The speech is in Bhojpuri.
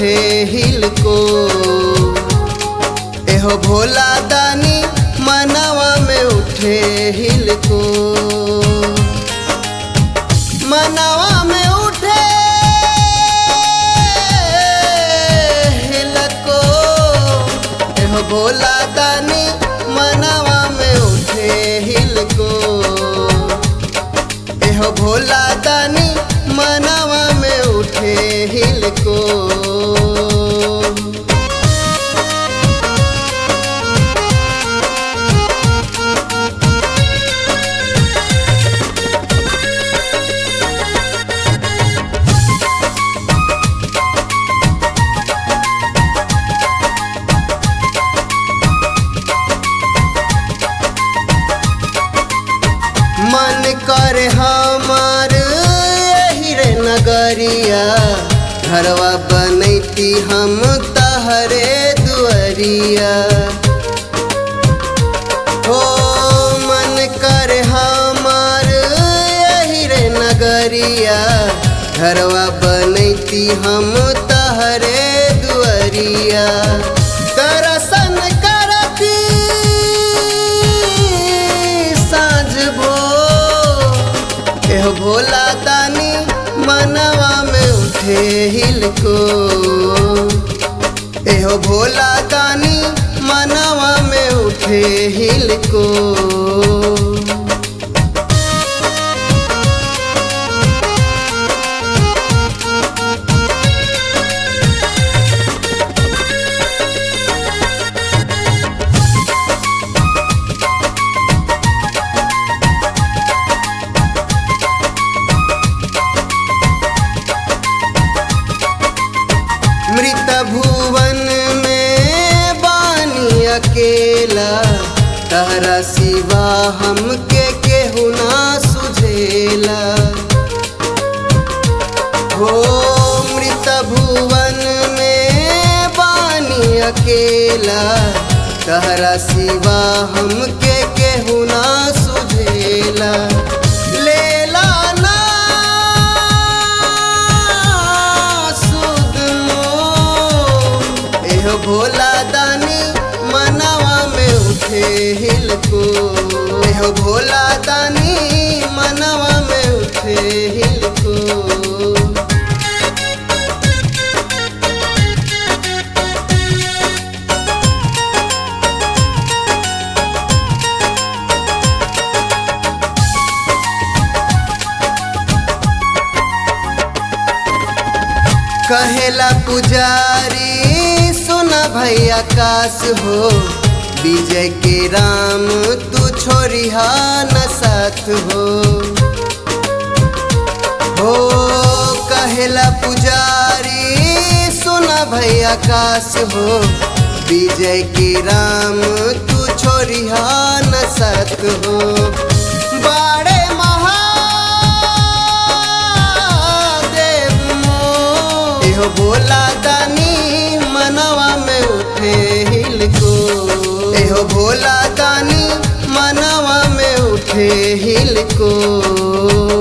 उठे हिल को एहो भोला दानी मनवा में उठे हिल को मनवा में उठे हिल को एहो भोला दानी मनवा में उठे हिल को एहो भोला दानी मनवा में उठे हिल को मन कर हमार यही रे नगरिया घरवा बनैती हम तहरे दुअरिया हो मन कर हमार यही रे नगरिया घरवा बनैती हम तहरे दुअरिया दर्शन करती साँझ भो एह भोला दानी मनवा में उठे हिल को एहो भोला दानी मनवा में उठे हिल को मृत भुवन में बानी अकेला तहरा सिवा हमके केहू ना सुझेला हो मृत भुवन में बानी अकेला तहरा सिवा हमके केहू ना सुझेला लेला ना सुध मोह। एहो भोला दानी मनवा में उठे हिल को एहो भोला दानी मनवा में उठे हिल को कहेला पुजारी सुना भैया काश हो विजय के राम तू छोरिहा न साथ हो हो कहेला पुजारी सुना भैया काश हो विजय के राम तू छोरिहा न साथ हो बाड़े महादेव मोर। एहो भोला दानी मनवा में उठे हिल को एहो भोला दानी मनवा में उठे हिल को